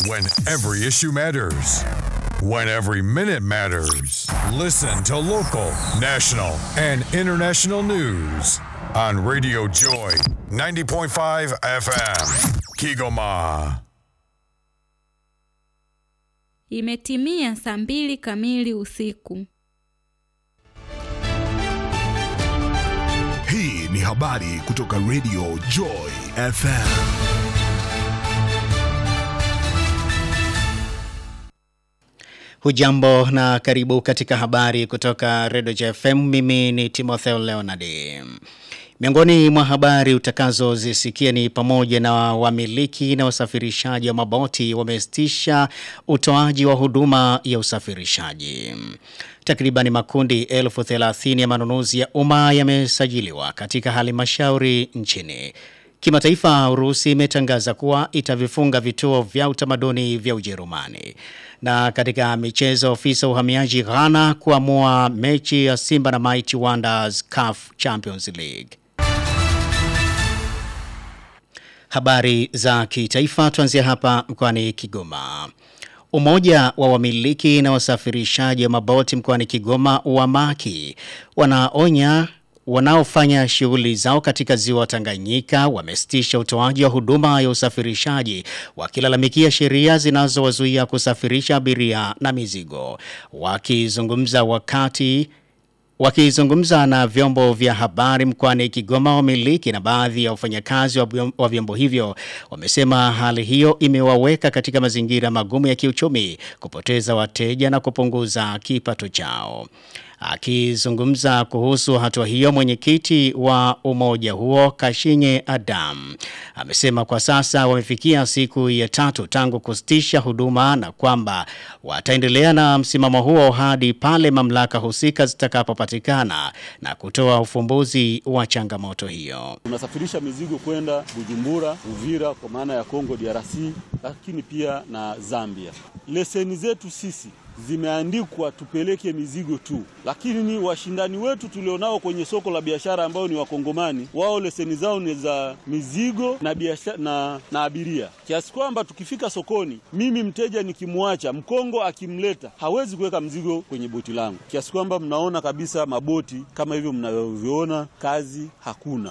When every issue matters. When every minute matters. Listen to local, national, and international news on Radio Joy 90.5 FM. Kigoma. Imetimia saa mbili kamili usiku. Hii ni habari kutoka Radio Joy FM. Hujambo na karibu katika habari kutoka Radio JFM. Mimi ni Timotheo Leonard. Miongoni mwa habari utakazozisikia ni pamoja na wamiliki na wasafirishaji wa maboti wamesitisha utoaji wa huduma ya usafirishaji. Takriban makundi elfu thelathini ya manunuzi ya umma yamesajiliwa katika halmashauri nchini. Kimataifa, Urusi imetangaza kuwa itavifunga vituo vya utamaduni vya Ujerumani. Na katika michezo, ofisa uhamiaji Ghana kuamua mechi ya Simba na Mighty Wonders CAF Champions League. Habari za kitaifa tuanzia hapa mkoani Kigoma. Umoja wa wamiliki na wasafirishaji wa maboti mkoani Kigoma UWAMAKI wanaonya wanaofanya shughuli zao katika ziwa Tanganyika wamesitisha utoaji wa huduma ya usafirishaji wakilalamikia sheria zinazowazuia kusafirisha abiria na mizigo. Wakizungumza wakati Wakizungumza na vyombo vya habari mkoani Kigoma, wamiliki na baadhi ya wafanyakazi wa vyombo hivyo wamesema hali hiyo imewaweka katika mazingira magumu ya kiuchumi, kupoteza wateja na kupunguza kipato chao. Akizungumza kuhusu hatua hiyo, mwenyekiti wa umoja huo Kashinye Adam amesema kwa sasa wamefikia siku ya tatu tangu kusitisha huduma na kwamba wataendelea na msimamo huo hadi pale mamlaka husika zitakapopatikana na kutoa ufumbuzi wa changamoto hiyo. Tunasafirisha mizigo kwenda Bujumbura, Uvira kwa maana ya Kongo DRC, lakini pia na Zambia. Leseni zetu sisi zimeandikwa tupeleke mizigo tu, lakini ni washindani wetu tulionao kwenye soko la biashara ambao ni Wakongomani, wao leseni zao ni za mizigo na biashara na, na abiria, kiasi kwamba tukifika sokoni, mimi mteja nikimwacha Mkongo akimleta hawezi kuweka mzigo kwenye boti langu, kiasi kwamba mnaona kabisa maboti kama hivyo mnavyoviona, kazi hakuna.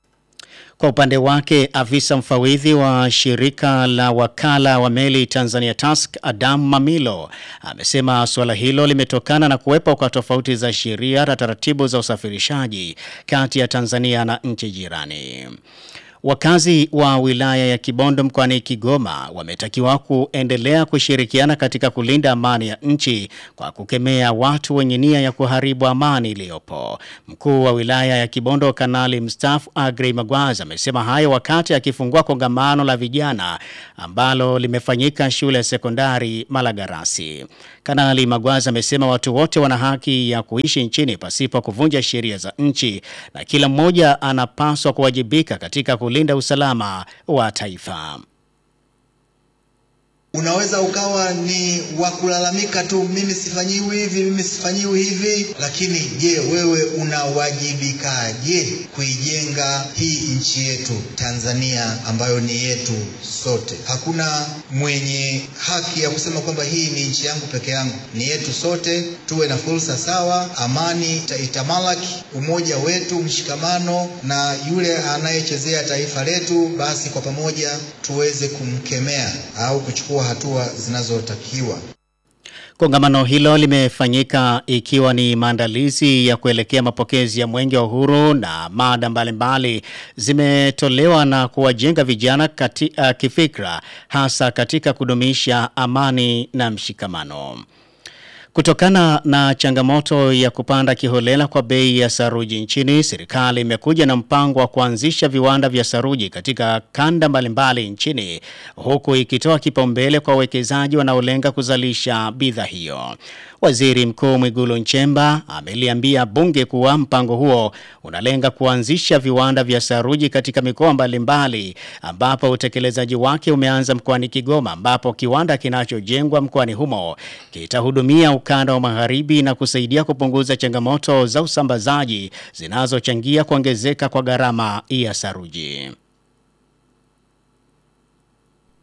Kwa upande wake afisa mfawidhi wa shirika la wakala wa meli Tanzania Task Adam Mamilo amesema suala hilo limetokana na kuwepo kwa tofauti za sheria na taratibu za usafirishaji kati ya Tanzania na nchi jirani. Wakazi wa wilaya ya Kibondo mkoani Kigoma wametakiwa kuendelea kushirikiana katika kulinda amani ya nchi kwa kukemea watu wenye nia ya kuharibu amani iliyopo. Mkuu wa wilaya ya Kibondo Kanali mstaafu Agrey Magwaza amesema hayo wakati akifungua kongamano la vijana ambalo limefanyika shule ya sekondari Malagarasi. Kanali Magwaza amesema watu wote wana haki ya kuishi nchini pasipo kuvunja sheria za nchi na kila mmoja anapaswa kuwajibika katika kulinda usalama wa taifa. Unaweza ukawa ni wa kulalamika tu, mimi sifanyiwi hivi, mimi sifanyiwi hivi, lakini je, wewe unawajibikaje kuijenga hii nchi yetu Tanzania ambayo ni yetu sote? Hakuna mwenye haki ya kusema kwamba hii ni nchi yangu peke yangu, ni yetu sote. Tuwe na fursa sawa, amani itamalaki, umoja wetu, mshikamano, na yule anayechezea taifa letu, basi kwa pamoja tuweze kumkemea au kuchukua hatua zinazotakiwa. Kongamano hilo limefanyika ikiwa ni maandalizi ya kuelekea mapokezi ya Mwenge wa Uhuru na mada mbalimbali zimetolewa na kuwajenga vijana kati, uh, kifikra hasa katika kudumisha amani na mshikamano. Kutokana na changamoto ya kupanda kiholela kwa bei ya saruji nchini, serikali imekuja na mpango wa kuanzisha viwanda vya saruji katika kanda mbalimbali nchini, huku ikitoa kipaumbele kwa wawekezaji wanaolenga kuzalisha bidhaa hiyo. Waziri Mkuu Mwigulu Nchemba ameliambia bunge kuwa mpango huo unalenga kuanzisha viwanda vya saruji katika mikoa mbalimbali ambapo utekelezaji wake umeanza mkoani Kigoma ambapo kiwanda kinachojengwa mkoani humo kitahudumia ukanda wa magharibi na kusaidia kupunguza changamoto za usambazaji zinazochangia kuongezeka kwa gharama ya saruji.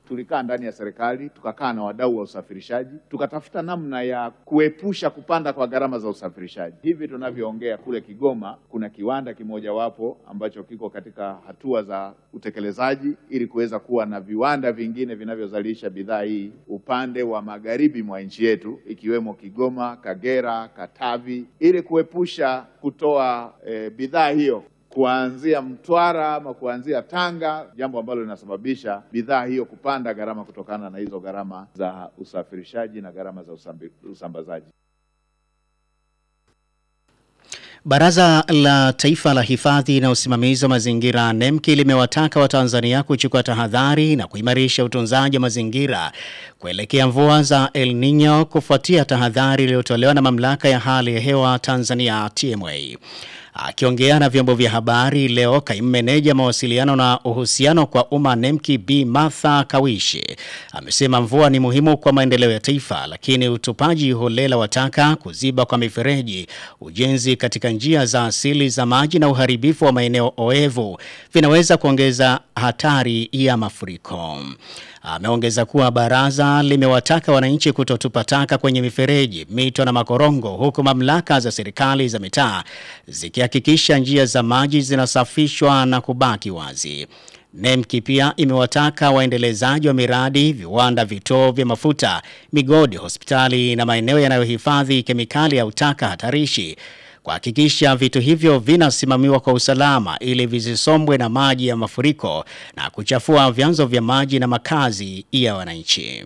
tulikaa ndani ya serikali, tukakaa na wadau wa usafirishaji, tukatafuta namna ya kuepusha kupanda kwa gharama za usafirishaji. Hivi tunavyoongea kule Kigoma kuna kiwanda kimojawapo ambacho kiko katika hatua za utekelezaji ili kuweza kuwa na viwanda vingine vinavyozalisha bidhaa hii upande wa magharibi mwa nchi yetu ikiwemo Kigoma, Kagera, Katavi ili kuepusha kutoa e, bidhaa hiyo kuanzia Mtwara ama kuanzia Tanga, jambo ambalo linasababisha bidhaa hiyo kupanda gharama kutokana na hizo gharama za usafirishaji na gharama za usambi, usambazaji. Baraza la Taifa la Hifadhi na Usimamizi wa Mazingira NEMKI limewataka Watanzania kuchukua tahadhari na kuimarisha utunzaji wa mazingira kuelekea mvua za El Nino kufuatia tahadhari iliyotolewa na Mamlaka ya Hali ya Hewa Tanzania TMA. Akiongea na vyombo vya habari leo, kaimu meneja mawasiliano na uhusiano kwa umma NEMKI B Martha Kawishi amesema mvua ni muhimu kwa maendeleo ya taifa, lakini utupaji holela wa taka, kuziba kwa mifereji, ujenzi katika njia za asili za maji na uharibifu wa maeneo oevu vinaweza kuongeza hatari ya mafuriko. Ameongeza kuwa baraza limewataka wananchi kutotupa taka kwenye mifereji, mito na makorongo, huku mamlaka za serikali za mitaa zikihakikisha njia za maji zinasafishwa na kubaki wazi. NEMKI pia imewataka waendelezaji wa miradi, viwanda, vituo vya mafuta, migodi, hospitali na maeneo yanayohifadhi kemikali au taka hatarishi kuhakikisha vitu hivyo vinasimamiwa kwa usalama ili visisombwe na maji ya mafuriko na kuchafua vyanzo vya maji na makazi ya wananchi.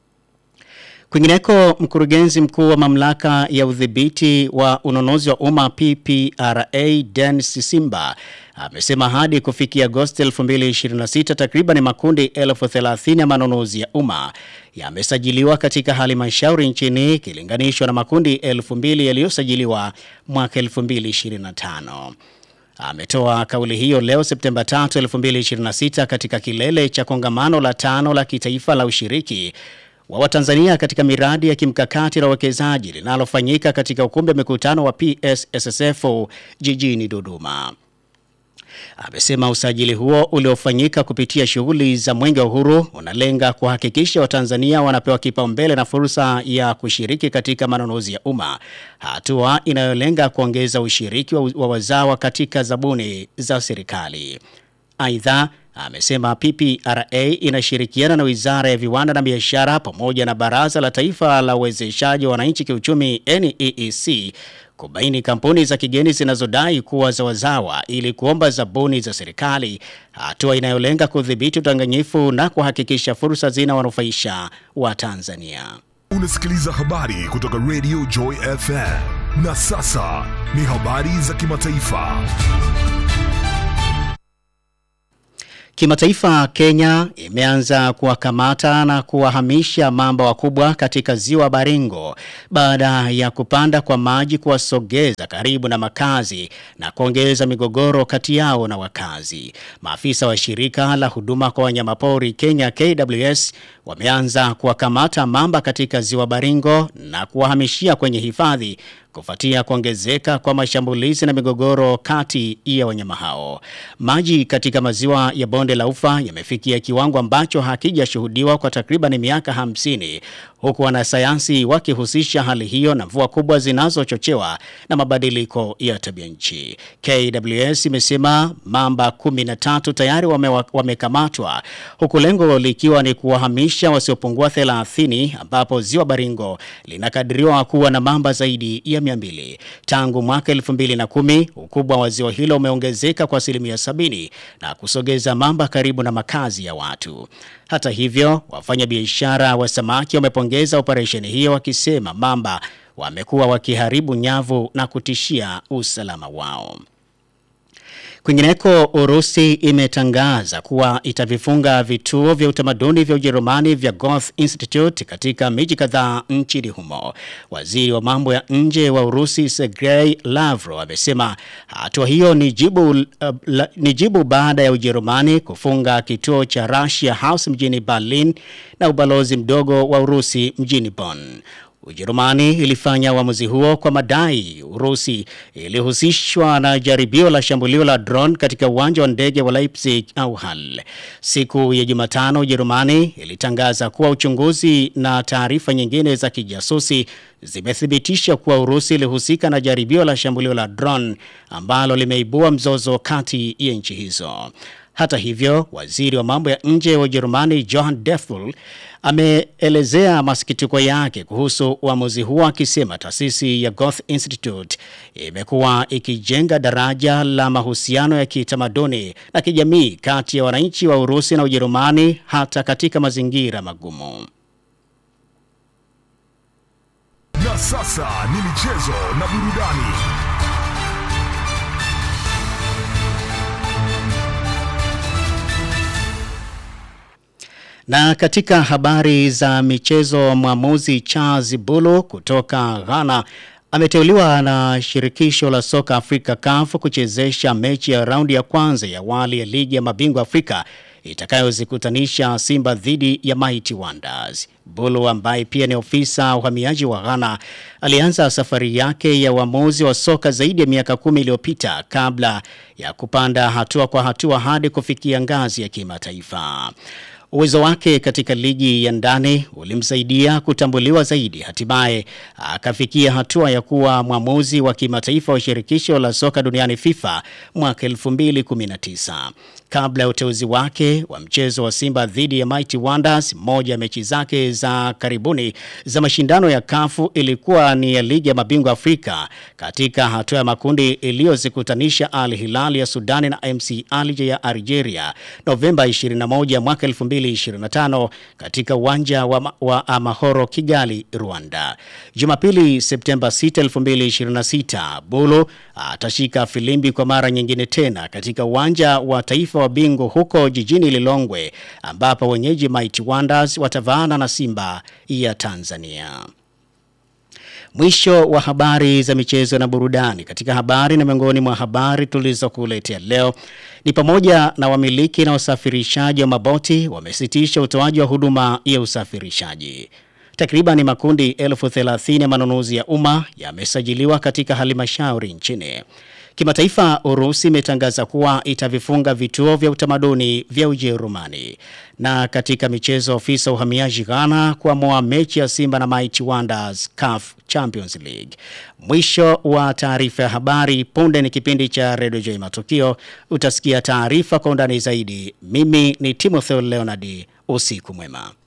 Kwingineko, mkurugenzi mkuu wa mamlaka ya udhibiti wa ununuzi wa umma PPRA Dennis Simba amesema hadi kufikia Agosti 2026 takriban makundi elfu thelathini ya manunuzi ya umma yamesajiliwa katika halmashauri nchini ikilinganishwa na makundi elfu mbili yaliyosajiliwa mwaka 2025. Ametoa kauli hiyo leo Septemba 3, 2026 katika kilele cha kongamano la tano la kitaifa la ushiriki wa Watanzania katika miradi ya kimkakati na uwekezaji linalofanyika katika ukumbi wa mikutano wa PSSSF jijini Dodoma. Amesema usajili huo uliofanyika kupitia shughuli za Mwenge wa Uhuru unalenga kuhakikisha Watanzania wanapewa kipaumbele na fursa ya kushiriki katika manunuzi ya umma, hatua inayolenga kuongeza ushiriki wa, wa wazawa katika zabuni za serikali. Aidha, amesema PPRA inashirikiana na Wizara ya Viwanda na Biashara pamoja na Baraza la Taifa la Uwezeshaji wa Wananchi Kiuchumi NEEC kubaini kampuni za kigeni zinazodai kuwa za wazawa ili kuomba zabuni za serikali, hatua inayolenga kudhibiti udanganyifu na kuhakikisha fursa zinawanufaisha wa Tanzania. Unasikiliza habari kutoka Radio Joy FM. Na sasa ni habari za kimataifa. Kimataifa, Kenya imeanza kuwakamata na kuwahamisha mamba wakubwa katika ziwa Baringo baada ya kupanda kwa maji kuwasogeza karibu na makazi na kuongeza migogoro kati yao na wakazi. Maafisa wa shirika la huduma kwa wanyamapori Kenya KWS wameanza kuwakamata mamba katika ziwa Baringo na kuwahamishia kwenye hifadhi kufuatia kuongezeka kwa mashambulizi na migogoro kati ya wanyama hao. Maji katika maziwa ya bonde la Ufa yamefikia kiwango ambacho hakijashuhudiwa kwa takriban miaka hamsini huku wanasayansi wakihusisha hali hiyo na mvua kubwa zinazochochewa na mabadiliko ya tabia nchi. KWS imesema mamba 13 tayari wame, wamekamatwa huku lengo likiwa ni kuwahamisha wasiopungua 30 ambapo ziwa Baringo linakadiriwa kuwa na mamba zaidi ya 200. Tangu mwaka 2010 ukubwa wa ziwa hilo umeongezeka kwa asilimia sabini na kusogeza mamba karibu na makazi ya watu. Hata hivyo, wafanyabiashara wa samaki wamepongeza operesheni hiyo wakisema mamba wamekuwa wakiharibu nyavu na kutishia usalama wao. Kwingineko, Urusi imetangaza kuwa itavifunga vituo vya utamaduni vya Ujerumani vya Goethe Institute katika miji kadhaa nchini humo. Waziri wa mambo ya nje wa Urusi Sergei Lavrov amesema hatua hiyo ni jibu, uh, la, ni jibu baada ya Ujerumani kufunga kituo cha Russia House mjini Berlin na ubalozi mdogo wa Urusi mjini Bonn. Ujerumani ilifanya uamuzi huo kwa madai Urusi ilihusishwa na jaribio la shambulio la drone katika uwanja wa ndege wa Leipzig au Hall. Siku ya Jumatano Ujerumani ilitangaza kuwa uchunguzi na taarifa nyingine za kijasusi zimethibitisha kuwa Urusi ilihusika na jaribio la shambulio la drone ambalo limeibua mzozo kati ya nchi hizo. Hata hivyo, waziri wa mambo ya nje wa Ujerumani Johann Deful ameelezea masikitiko yake kuhusu uamuzi huo akisema taasisi ya Goethe Institute imekuwa ikijenga daraja la mahusiano ya kitamaduni na kijamii kati ya wananchi wa Urusi na Ujerumani hata katika mazingira magumu. Na sasa ni michezo na burudani. Na katika habari za michezo, mwamuzi Charles Bulu kutoka Ghana ameteuliwa na shirikisho la soka Afrika CAF kuchezesha mechi ya raundi ya kwanza ya awali ya ligi ya mabingwa Afrika itakayozikutanisha Simba dhidi ya Mighty Wonders. Bulu ambaye pia ni ofisa uhamiaji wa Ghana alianza safari yake ya uamuzi wa soka zaidi ya miaka kumi iliyopita kabla ya kupanda hatua kwa hatua hadi kufikia ngazi ya kimataifa. Uwezo wake katika ligi ya ndani ulimsaidia kutambuliwa zaidi. Hatimaye akafikia hatua ya kuwa mwamuzi wa kimataifa wa shirikisho la soka duniani FIFA mwaka 2019. Kabla ya uteuzi wake wa mchezo wa Simba dhidi ya Mighty Wonders, moja ya mechi zake za karibuni za mashindano ya kafu ilikuwa ni ya ligi ya mabingwa Afrika katika hatua ya makundi iliyozikutanisha Al Hilal ya Sudani na MC Alger ya Algeria Novemba 21 mwaka 2025 katika uwanja wa, wa Amahoro Kigali, Rwanda. Jumapili Septemba 6, 2026, Bulu atashika filimbi kwa mara nyingine tena katika uwanja wa taifa wa Bingu huko jijini Lilongwe ambapo wenyeji Mighty Wonders watavaana na Simba ya Tanzania. Mwisho wa habari za michezo na burudani. Katika habari na miongoni mwa habari tulizokuletea leo ni pamoja na wamiliki na wasafirishaji wa maboti wamesitisha utoaji wa huduma ya usafirishaji. Takriban makundi elfu thelathini ya manunuzi ya umma yamesajiliwa katika halmashauri nchini. Kimataifa, Urusi imetangaza kuwa itavifunga vituo vya utamaduni vya Ujerumani. Na katika michezo, ofisa uhamiaji Ghana kuamua mechi ya Simba na Mighty Wonders CAF Champions League. Mwisho wa taarifa ya habari. Punde ni kipindi cha Radio Joy Matukio. Utasikia taarifa kwa undani zaidi. Mimi ni Timothy Leonard. Usiku mwema.